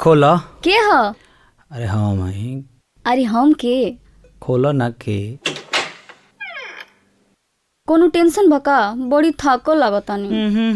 खोलो के ह अरे हम हई अरे हम के खोलो ना के कोनो टेंशन बका बड़ी थाको लागतानी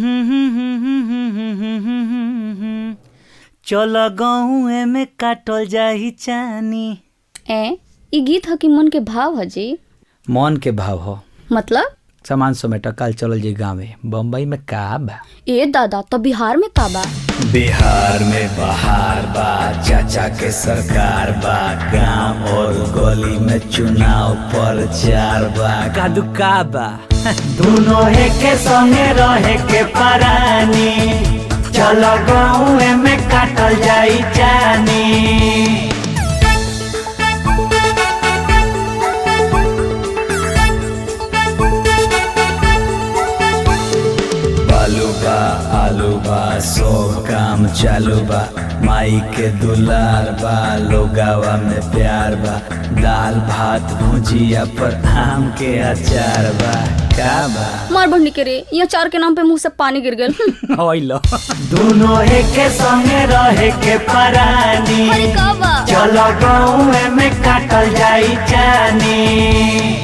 चल गहुए में काटल जाही चानी ए ई गीत ह कि मन के भाव ह जी मन के भाव हो मतलब सामान समेट कल चलल जी गाँवे बम्बई में का बा ए दादा तो बिहार में का बा बिहार में बहार बा चाचा के सरकार बा गांव और गली में चुनाव प्रचार बा कादू का बा दोनों के संगे रहे के परानी चलो गाँव में काटल जाई जानी बालू बा आलू बा सब काम चालू बा माई के दुलार बा लोगावा में प्यार बा दाल भात भुजिया पर आम के अचार बा का बा मार बढ़नी के रे यहाँ चार के नाम पे मुंह से पानी गिर गेल होइलो दोनों के संगे रहे के परानी अरे का बा चलो गाँव में काटल जाई जानी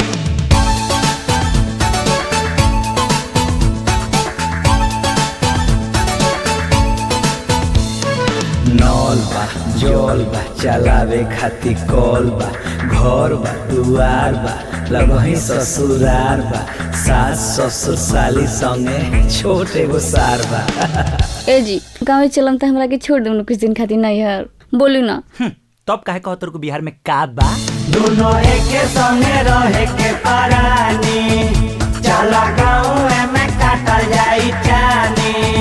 नौल बा जौल बा चलावे खातिर कौल बा घर बा दुआर बा लगही ससुरार बा सास ससुर साली संगे छोट एगो सार बा ए जी गाँव चलम तो हमरा के छोड़ दू कुछ दिन खातिर नहीं यार बोलू ना तब काहे कहो तोर को बिहार में का बा दोनों एके संगे रहे के परानी चला गाँव में काटल जाई जानी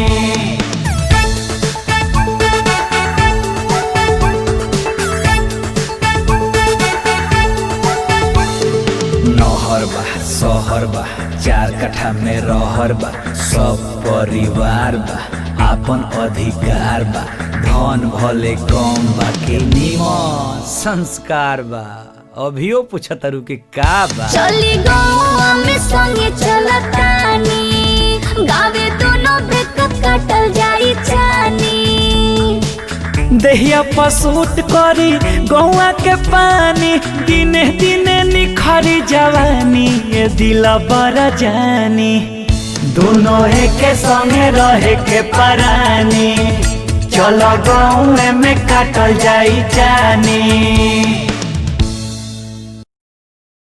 नहर बा शहर बा चार कट्ठा में रहर बा सब परिवार बा आपन अधिकार बा धन भले कम बा के निमन संस्कार बा अभियो पूछतरू के का बा चली गाँव में संगे चलतानी गावे दोनों बेक काटल जाई जानी देहिया पसूट करी गौआ के पानी दिने दिने निखरी जवानी ये दिल बड़ा जानी दोनों के संगे रहे के परानी चलो गाँव में काटल जाई जानी